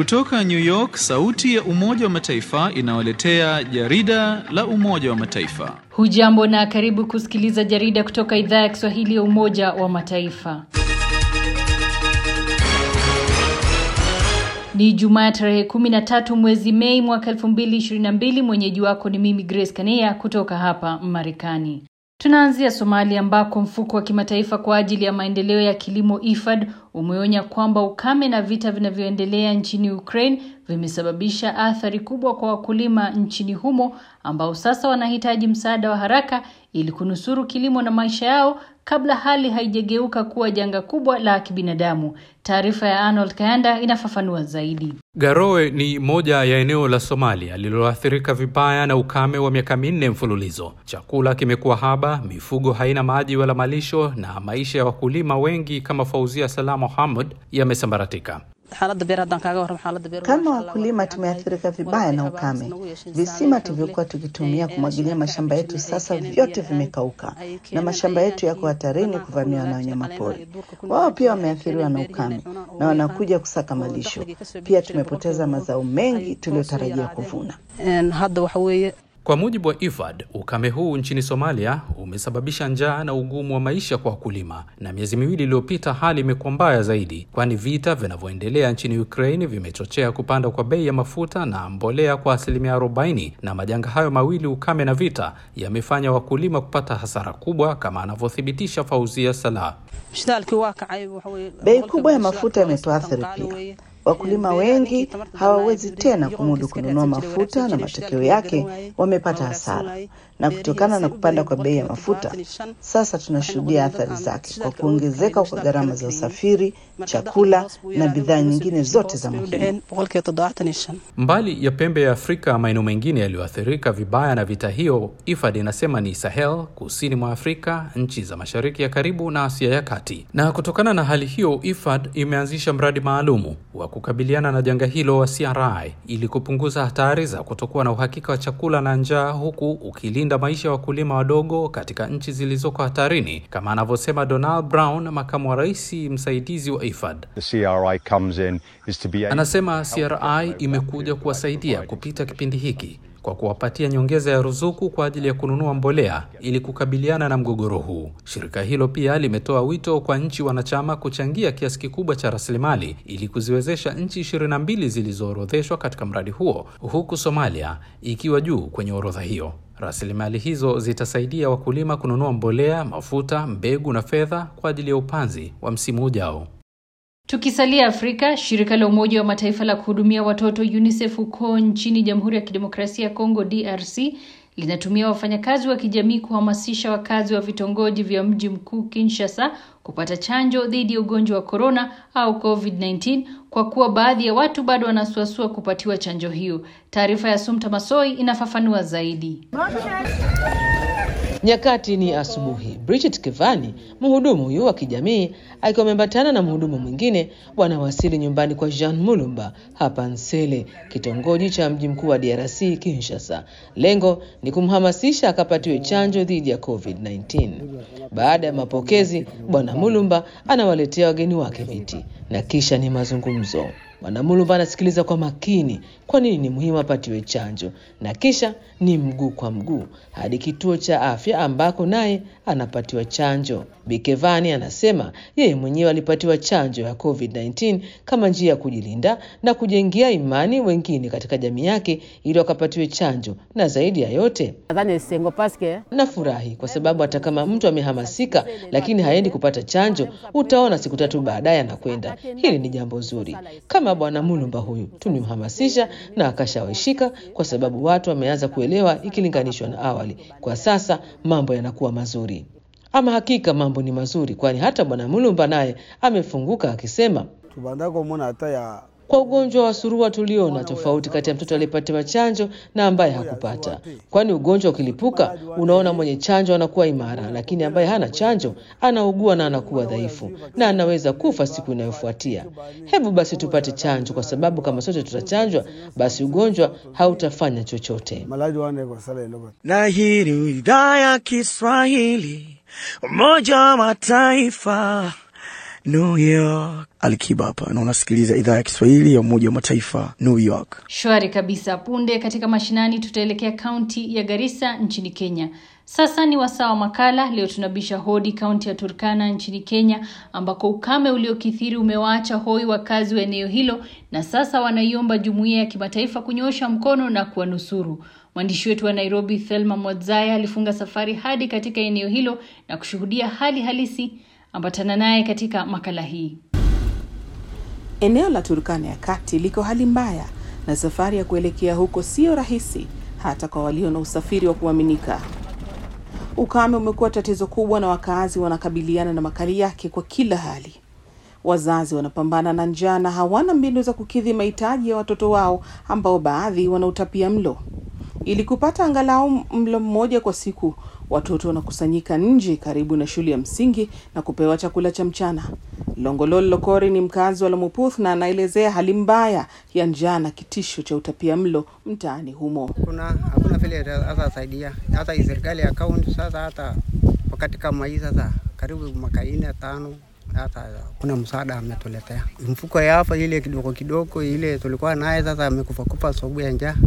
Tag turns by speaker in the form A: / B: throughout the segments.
A: Kutoka New York, sauti ya Umoja wa Mataifa inawaletea jarida la Umoja wa Mataifa.
B: Hujambo na karibu kusikiliza jarida kutoka idhaa ya Kiswahili ya Umoja wa Mataifa. Ni Jumaa tarehe 13 mwezi Mei mwaka 2022. Mwenyeji wako ni mimi Grace Kania kutoka hapa Marekani. Tunaanzia Somalia ambako mfuko wa kimataifa kwa ajili ya maendeleo ya kilimo IFAD umeonya kwamba ukame na vita vinavyoendelea nchini Ukraine vimesababisha athari kubwa kwa wakulima nchini humo ambao sasa wanahitaji msaada wa haraka ili kunusuru kilimo na maisha yao kabla hali haijageuka kuwa janga kubwa la kibinadamu. Taarifa ya Arnold Kayanda inafafanua zaidi.
C: Garowe ni moja ya eneo la Somalia lililoathirika vibaya na ukame wa miaka minne mfululizo. Chakula kimekuwa haba, mifugo haina maji wala malisho, na maisha ya wakulima wengi kama Fauzia Salam Mohamud yamesambaratika.
D: Kama wakulima tumeathirika vibaya na ukame. Visima tulivyokuwa tukitumia kumwagilia mashamba yetu sasa vyote vimekauka, na mashamba yetu yako hatarini kuvamiwa na wanyamapori. Wao pia wameathiriwa na ukame na wanakuja kusaka malisho. Pia tumepoteza mazao mengi tuliyotarajia kuvuna.
C: Kwa mujibu wa IFAD, ukame huu nchini Somalia umesababisha njaa na ugumu wa maisha kwa wakulima, na miezi miwili iliyopita hali imekuwa mbaya zaidi, kwani vita vinavyoendelea nchini Ukraine vimechochea kupanda kwa bei ya mafuta na mbolea kwa asilimia 40, na majanga hayo mawili, ukame na vita, yamefanya wakulima kupata hasara kubwa, kama anavyothibitisha Fauzia Salah.
D: Bei kubwa ya mafuta imetuathiri pia. Wakulima wengi hawawezi tena kumudu kununua mafuta na matokeo yake wamepata hasara. Na kutokana na kupanda kwa bei ya mafuta, sasa tunashuhudia athari zake kwa kuongezeka kwa gharama za usafiri, chakula na bidhaa nyingine zote za muhimu.
C: Mbali ya pembe ya Afrika, maeneo mengine yaliyoathirika vibaya na vita hiyo, IFAD inasema ni Sahel, kusini mwa Afrika, nchi za mashariki ya karibu na Asia ya kati. Na kutokana na hali hiyo, IFAD imeanzisha mradi maalumu wa kukabiliana na janga hilo wa CRI ili kupunguza hatari za kutokuwa na uhakika wa chakula na njaa, huku ukilinda maisha ya wakulima wadogo katika nchi zilizoko hatarini, kama anavyosema Donald Brown, makamu wa rais msaidizi wa IFAD. Anasema CRI imekuja kuwasaidia kupita kipindi hiki kwa kuwapatia nyongeza ya ruzuku kwa ajili ya kununua mbolea ili kukabiliana na mgogoro huu. Shirika hilo pia limetoa wito kwa nchi wanachama kuchangia kiasi kikubwa cha rasilimali ili kuziwezesha nchi ishirini na mbili zilizoorodheshwa katika mradi huo, huku Somalia ikiwa juu kwenye orodha hiyo. Rasilimali hizo zitasaidia wakulima kununua mbolea, mafuta, mbegu na fedha kwa ajili ya upanzi wa msimu ujao.
B: Tukisalia Afrika, shirika la Umoja wa Mataifa la kuhudumia watoto UNICEF huko nchini Jamhuri ya Kidemokrasia ya Kongo DRC linatumia wafanyakazi wa kijamii kuhamasisha wakazi wa vitongoji vya mji mkuu Kinshasa kupata chanjo dhidi ya ugonjwa wa korona au COVID-19 kwa kuwa baadhi ya watu bado wanasuasua kupatiwa chanjo hiyo. Taarifa ya Sumta Masoi inafafanua zaidi.
E: Nyakati ni asubuhi. Bridget Kevani, mhudumu huyu wa kijamii, akiwa ameambatana na mhudumu mwingine, wanawasili nyumbani kwa Jean Mulumba hapa Nsele, kitongoji cha mji mkuu wa DRC Kinshasa. Lengo ni kumhamasisha akapatiwe chanjo dhidi ya COVID-19. Baada ya mapokezi, bwana Mulumba anawaletea wageni wake viti na kisha ni mazungumzo. Bwana Mulumba anasikiliza kwa makini kwa nini ni muhimu apatiwe chanjo, na kisha ni mguu kwa mguu hadi kituo cha afya ambako naye anapatiwa chanjo. Bikevani anasema yeye mwenyewe alipatiwa chanjo ya COVID-19 kama njia ya kujilinda na kujengea imani wengine katika jamii yake ili wakapatiwe chanjo, na zaidi ya yote nafurahi kwa sababu hata kama mtu amehamasika lakini haendi kupata chanjo, utaona siku tatu baadaye anakwenda. Hili ni jambo zuri. Kama bwana Mulumba huyu tulimhamasisha na akashawishika, kwa sababu watu wameanza kuelewa ikilinganishwa na awali. Kwa sasa mambo yanakuwa mazuri. Ama hakika mambo ni mazuri, kwani hata bwana Mulumba naye amefunguka akisema kwa ugonjwa wa surua tuliona tofauti kati ya mtoto aliyepatiwa chanjo na ambaye hakupata, kwani ugonjwa ukilipuka, unaona mwenye chanjo anakuwa imara, lakini ambaye hana chanjo anaugua na anakuwa dhaifu na anaweza kufa siku inayofuatia. Hebu basi tupate chanjo, kwa sababu kama sote tutachanjwa, basi ugonjwa hautafanya chochote.
F: Na hii ni idhaa ya Kiswahili, Umoja wa Mataifa New York. Alikiba hapa na unasikiliza idhaa ya Kiswahili ya Umoja wa Mataifa, New York.
B: Shwari kabisa. Punde katika mashinani, tutaelekea kaunti ya Garissa nchini Kenya. Sasa ni wasaa wa makala. Leo tunabisha hodi kaunti ya Turkana nchini Kenya, ambako ukame uliokithiri umewaacha hoi wakazi wa eneo hilo, na sasa wanaiomba jumuiya ya kimataifa kunyoosha mkono na kuwanusuru. Mwandishi wetu wa Nairobi, Thelma Mwadzaya, alifunga safari hadi katika eneo hilo na kushuhudia hali halisi. Ambatana naye katika makala hii.
G: Eneo la Turkana ya kati liko hali mbaya na safari ya kuelekea huko sio rahisi hata kwa walio na usafiri wa kuaminika. Ukame umekuwa tatizo kubwa na wakaazi wanakabiliana na makali yake kwa kila hali. Wazazi wanapambana na njaa na hawana mbinu za kukidhi mahitaji ya watoto wao ambao baadhi wanautapia mlo. Ili kupata angalau mlo mmoja kwa siku, watoto wanakusanyika nje karibu na shule ya msingi na kupewa chakula cha mchana. Longolol Lokori ni mkazi wa Lamuputh na anaelezea hali mbaya ya njaa na kitisho cha utapia mlo mtaani humo.
H: kuna hakuna vile hata saidia hata hii serikali ya kaunti sasa, hata wakati kama hii sasa, karibu mwaka nne tano, hata kuna msaada ametuletea. Mfuko ya hapa ile kidogo kidogo ile tulikuwa naye sasa amekufa kufa sababu ya njaa,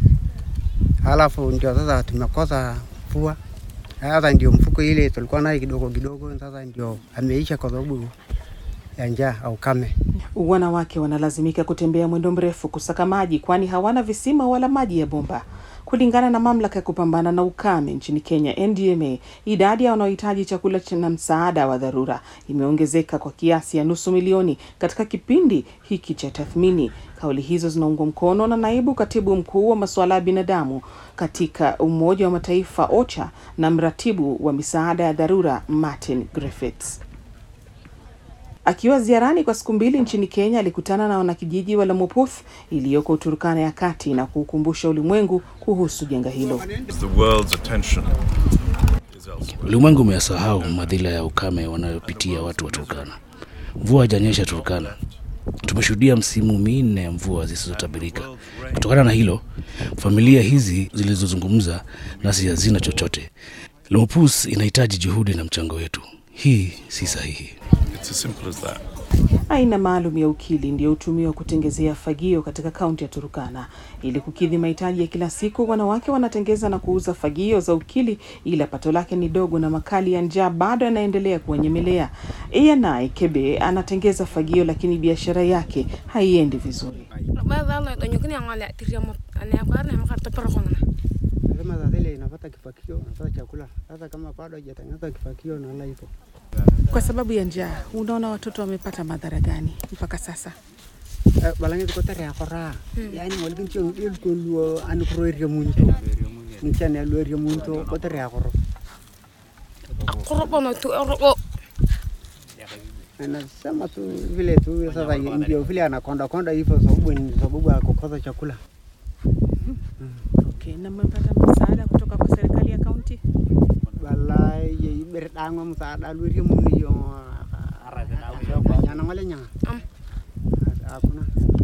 H: halafu ndio sasa tumekosa mvua. Sasa ndio mfuko ile tulikuwa naye kidogo kidogo, sasa ndio ameisha kwa sababu ya njaa au kame.
G: Wanawake wanalazimika kutembea mwendo mrefu kusaka maji, kwani hawana visima wala maji ya bomba. Kulingana na mamlaka ya kupambana na ukame nchini Kenya, NDMA, idadi ya wanaohitaji chakula na msaada wa dharura imeongezeka kwa kiasi ya nusu milioni katika kipindi hiki cha tathmini. Kauli hizo zinaungwa mkono na naibu katibu mkuu wa masuala ya binadamu katika Umoja wa Mataifa OCHA na mratibu wa misaada ya dharura Martin Griffiths. Akiwa ziarani kwa siku mbili nchini Kenya, alikutana na wanakijiji wa Lamuputh iliyoko Turkana ya kati na kuukumbusha ulimwengu kuhusu janga hilo.
I: Ulimwengu umeyasahau madhila ya ukame wanayopitia watu wa Turkana. Mvua haijanyesha Turkana, tumeshuhudia msimu minne ya mvua zisizotabirika. Kutokana na hilo, familia hizi zilizozungumza nasi hazina chochote. Lamupus inahitaji juhudi na mchango wetu. Hii si sahihi.
G: Aina maalum ya ukili ndiyo hutumiwa kutengezea fagio katika kaunti ya Turukana. Ili kukidhi mahitaji ya kila siku, wanawake wanatengeza na kuuza fagio za ukili, ila pato lake ni dogo na makali ya njaa bado yanaendelea kuwanyemelea. Ianai Kebe anatengeza fagio, lakini biashara yake haiendi vizuri.
H: Nasema sasa ile inapata kifakio, napata chakula. Sasa kama bado hajatengeneza kifakio naona hivyo.
G: Kwa sababu ya njaa, unaona watoto wamepata madhara gani mpaka sasa?
H: Eh, Balangi tuko tare akora. Yaani walibin chio ngil kulwa an kuro iria munto. Nichane alwa iria munto ko tare akoro. Anasema tu vile tu sasa ndio vile anakonda konda hivyo sababu ni sababu ya kukosa chakula.
G: Okay, na mmepata msaada kutoka kwa serikali ya kaunti?
H: Wala ye ibere dango msaada alwa iria muni yo. Nyana ngale nyanga. Hakuna.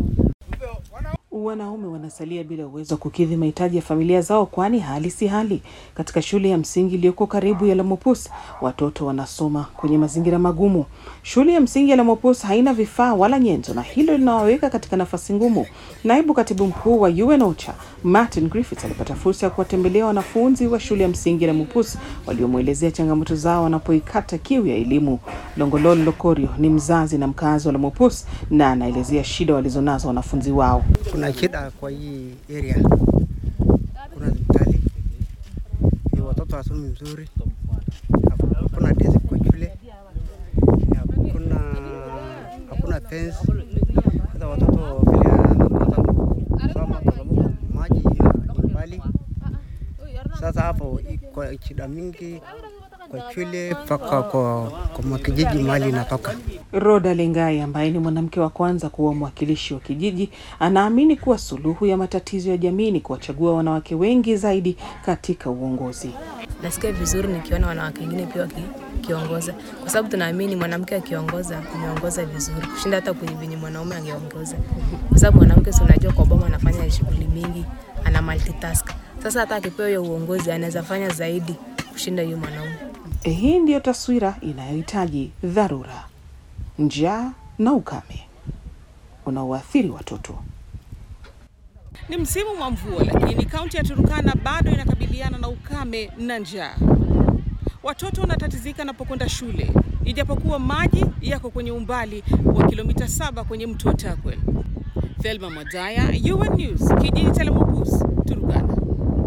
G: Wanaume wanasalia bila uwezo wa kukidhi mahitaji ya familia zao, kwani hali si hali. Katika shule ya msingi iliyoko karibu ya Lamopus, watoto wanasoma kwenye mazingira magumu. Shule ya msingi ya Lamopus haina vifaa wala nyenzo, na hilo linawaweka katika nafasi ngumu. Naibu katibu mkuu wa UN OCHA Martin Griffiths alipata fursa ya kuwatembelea wanafunzi wa shule ya msingi ya Lamopus waliomwelezea changamoto zao wanapoikata kiu ya elimu. Longolol Lokorio ni mzazi na mkazi wa Lamopus na anaelezea shida walizonazo wanafunzi wao.
H: Kuna shida kwa hii area, kuna hospitali, eh, watoto wasomi vizuri, hakuna desk kwa shule, hakuna hakuna fence. Sasa watoto vile wanakosa kusoma kwa sababu maji ni mbali. Sasa hapo iko shida mingi kwa shule mpaka kwa, kwa makijiji mali inatoka.
G: Roda Lengai ambaye ni mwanamke wa kwanza kuwa mwakilishi wa kijiji anaamini kuwa suluhu ya matatizo ya jamii ni kuwachagua wanawake wengi zaidi katika uongozi.
J: Nasikia vizuri nikiona wanawake wengine pia wakiongoza, kwa sababu tunaamini mwanamke akiongoza ameongoza vizuri kushinda hata kwenye venye mwanaume angeongoza, kwa sababu mwanamke si unajua, kwa boma anafanya shughuli mingi, ana multitask. Sasa hata akipewa hiyo uongozi anaweza fanya zaidi kushinda hiyo mwanaume.
G: Hii ndiyo taswira inayohitaji dharura. njaa na ukame unaoathiri watoto.
K: Ni msimu wa mvua, lakini kaunti ya Turukana bado inakabiliana na ukame na njaa. Watoto wanatatizika wanapokwenda shule, ijapokuwa maji yako kwenye umbali wa kilomita saba kwenye mto wa Takwel. Thelma Mwazaya, UN News, kijiji cha Lemopus, Turukana.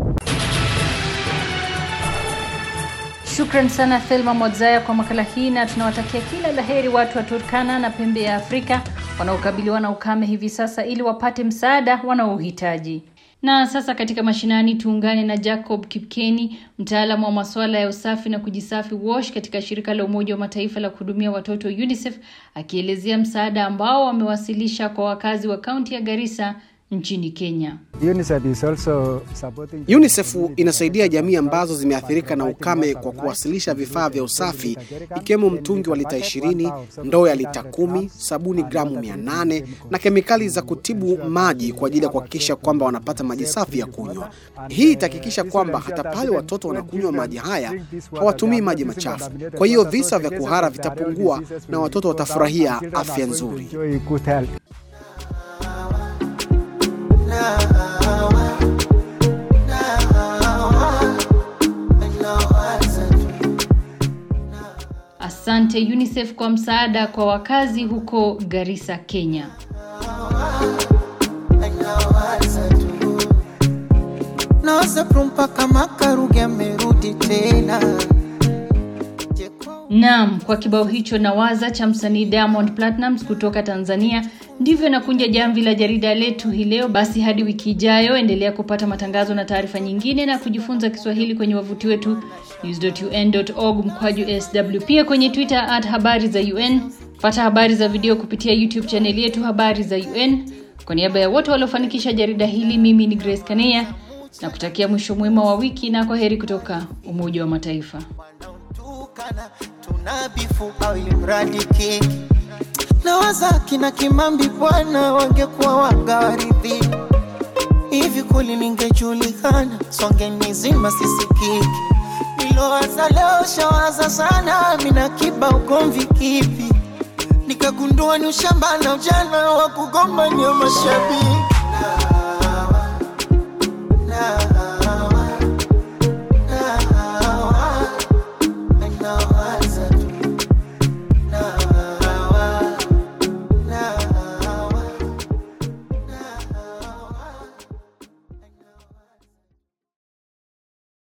B: Shukran sana Thelma Mwadzaya kwa makala hii, na tunawatakia kila laheri watu wa Turkana na pembe ya Afrika wanaokabiliwa na ukame hivi sasa, ili wapate msaada wanaohitaji. Na sasa katika mashinani, tuungane na Jacob Kipkeni, mtaalamu wa masuala ya usafi na kujisafi WASH katika shirika la Umoja wa Mataifa la kuhudumia watoto UNICEF, akielezea msaada ambao wamewasilisha kwa wakazi wa kaunti ya Garissa nchini Kenya.
L: UNICEF is also supporting...
M: UNICEF inasaidia jamii ambazo zimeathirika na ukame kwa kuwasilisha vifaa vya usafi ikiwemo mtungi wa lita 20, ndoo ya lita kumi, sabuni gramu 800 na kemikali za kutibu maji kwa ajili ya kuhakikisha kwamba wanapata maji safi ya kunywa. Hii itahakikisha kwamba hata pale watoto wanakunywa maji haya hawatumii maji machafu. Kwa hiyo visa vya kuhara vitapungua na watoto watafurahia afya nzuri.
B: Asante UNICEF kwa msaada kwa wakazi huko Garissa, Kenya. Naam, kwa kibao hicho nawaza cha msanii Diamond Platnumz kutoka Tanzania, ndivyo nakunja jamvi la jarida letu hii leo. Basi hadi wiki ijayo, endelea kupata matangazo na taarifa nyingine na kujifunza Kiswahili kwenye wavuti wetu news.un.org mkwaju sw, pia kwenye Twitter at habari za UN. Pata habari za video kupitia YouTube chaneli yetu habari za UN. Kwa niaba ya wote waliofanikisha jarida hili, mimi ni Grace Kaneya na kutakia mwisho mwema wa wiki na kwa heri kutoka Umoja wa Mataifa.
N: tunabifu au ilimradi kiki na wazaki na Kimambi bwana wangekuwa wagawaridhi hivi kuli ningejulikana songe nizima sisikiki nilowaza leo shawaza sana mina kiba ugomvi kipi nikagundua ni ushamba na ujana wa kugombania mashabiki